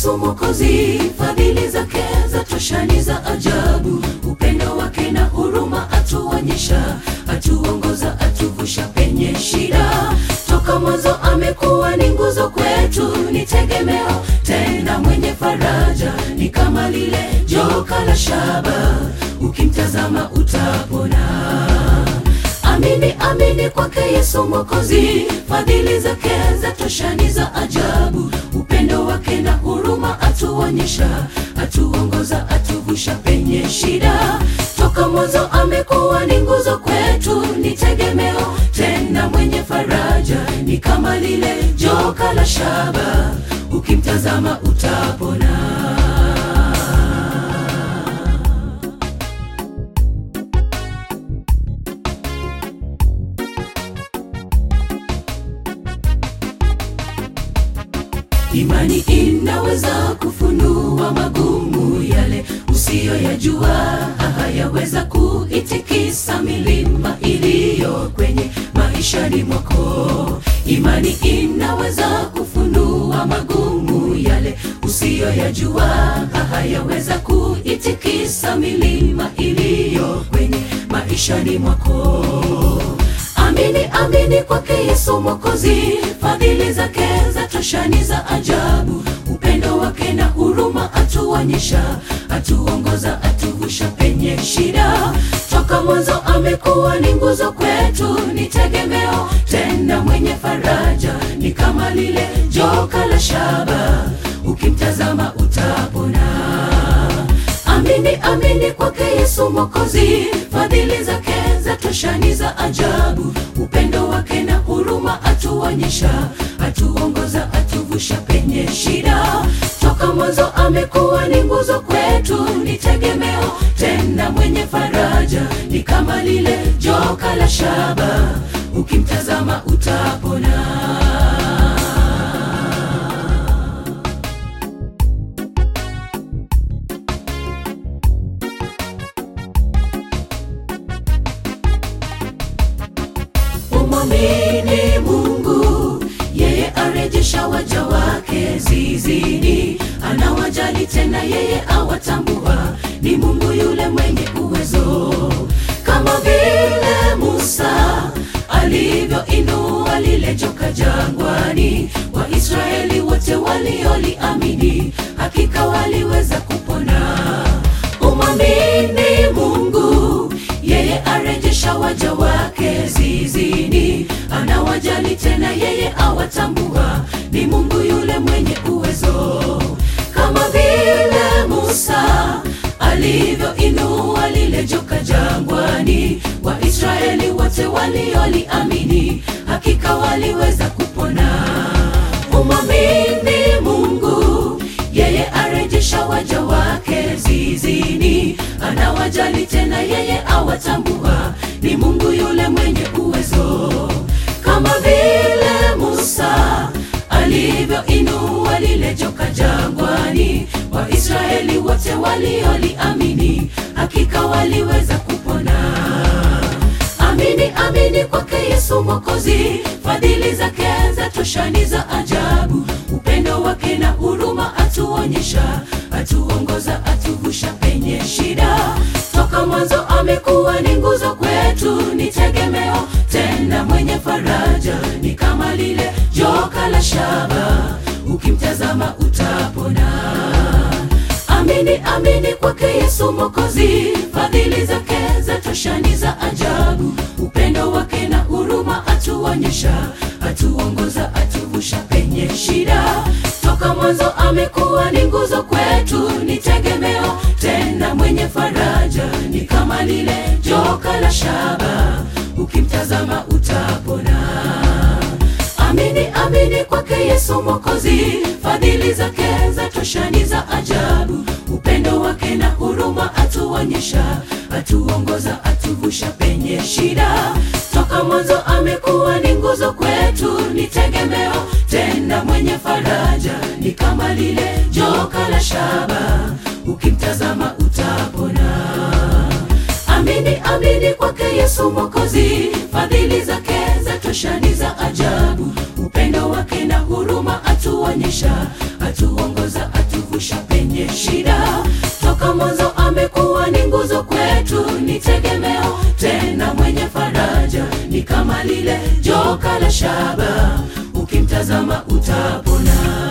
Yesu Mwokozi, fadhili zake za toshani za ajabu, upendo wake na huruma atuonyesha, atuongoza, atuvusha penye shida. Toka mwanzo amekuwa ni nguzo kwetu, ni tegemeo tena mwenye faraja, ni kama lile joka la shaba, ukimtazama utapona. Amini, amini kwake Yesu Mwokozi, fadhili zake za toshani za ajabu, upendo wake na huruma atuonyesha, atuongoza, atuvusha penye shida. Toka mwanzo amekuwa ni nguzo kwetu, ni tegemeo tena mwenye faraja, ni kama lile joka la shaba, ukimtazama utapona. Imani inaweza kufunua magumu yale usiyoyajua, hayaweza kuitikisa milima iliyo kwenye maishani mwako. Imani inaweza kufunua magumu yale usiyoyajua, hayaweza kuitikisa milima iliyo kwenye maishani mwako. Amini, amini kwake Yesu Mwokozi, fadhili zake za toshani za ajabu, upendo wake na huruma atuonyesha, atuongoza, atuvusha penye shida. Toka mwanzo amekuwa ni nguzo kwetu, ni tegemeo tena mwenye faraja, ni kama lile joka la shaba, ukimtazama utapona. Amini, amini kwake Yesu Mwokozi, fadhili zake za toshani za ajabu, upendo wake na huruma atuonyesha, atuongoza, atuvusha penye shida. Toka mwanzo amekuwa ni nguzo kwetu, ni tegemeo tena mwenye faraja, ni kama lile joka la shaba, ukimtazama utapona. Umwamini Mungu, yeye arejesha waja wake zizini, anawajali tena, yeye awatambua, ni Mungu yule mwenye uwezo. Kama vile Musa alivyoinua lile joka jangwani, Waisraeli wote walioliamini, hakika waliweza kupona. Umwamini Mungu, yeye arejesha waja wake zizini, anawajali tena, yeye awatambua, ni Mungu yule mwenye uwezo. Kama vile Musa alivyoinua lile joka jangwani, Waisraeli wote walioliamini, hakika waliweza kupona. Umwamini Mungu, yeye arejesha waja wake zizini, anawajali tena, yeye awatambua, ni Mungu yule mwenye uwezo. Kama vile Musa alivyoinua lile joka jangwani, Waisraeli wote walioliamini, hakika waliweza kupona. Amini, amini kwake Yesu Mwokozi, fadhili zake za toshani za ajabu, upendo wake na huruma atuonyesha, atuongoza, atuvusha penye shida. Toka mwanzo amekuwa ni nguzo kwetu, ni tegemeo tena mwenye faraja, ni kama lile joka la shaba, ukimtazama utapona. Amini, amini kwake Yesu Mwokozi, fadhili zake za toshani za ajabu, upendo wake na huruma atuonyesha, atuongoza, atuvusha penye shida. Toka mwanzo amekuwa ni nguzo kwetu, ni tegemeo tena mwenye faraja, ni kama lile joka la shaba, ukimtazama utapona. Amini, amini kwake Yesu Mwokozi, fadhili zake za toshani za ajabu, upendo wake na huruma atuonyesha, atuongoza, atuvusha penye shida. Toka mwanzo amekuwa ni nguzo kwetu, ni tegemeo tena mwenye faraja, ni kama lile joka la shaba, ukimtazama utapona. Amini, amini kwake Yesu Mwokozi, fadhili zake za toshani za ajabu, upendo wake na huruma atuonyesha, atuongoza, atu tegemeo tena mwenye faraja ni kama lile joka la shaba ukimtazama utapona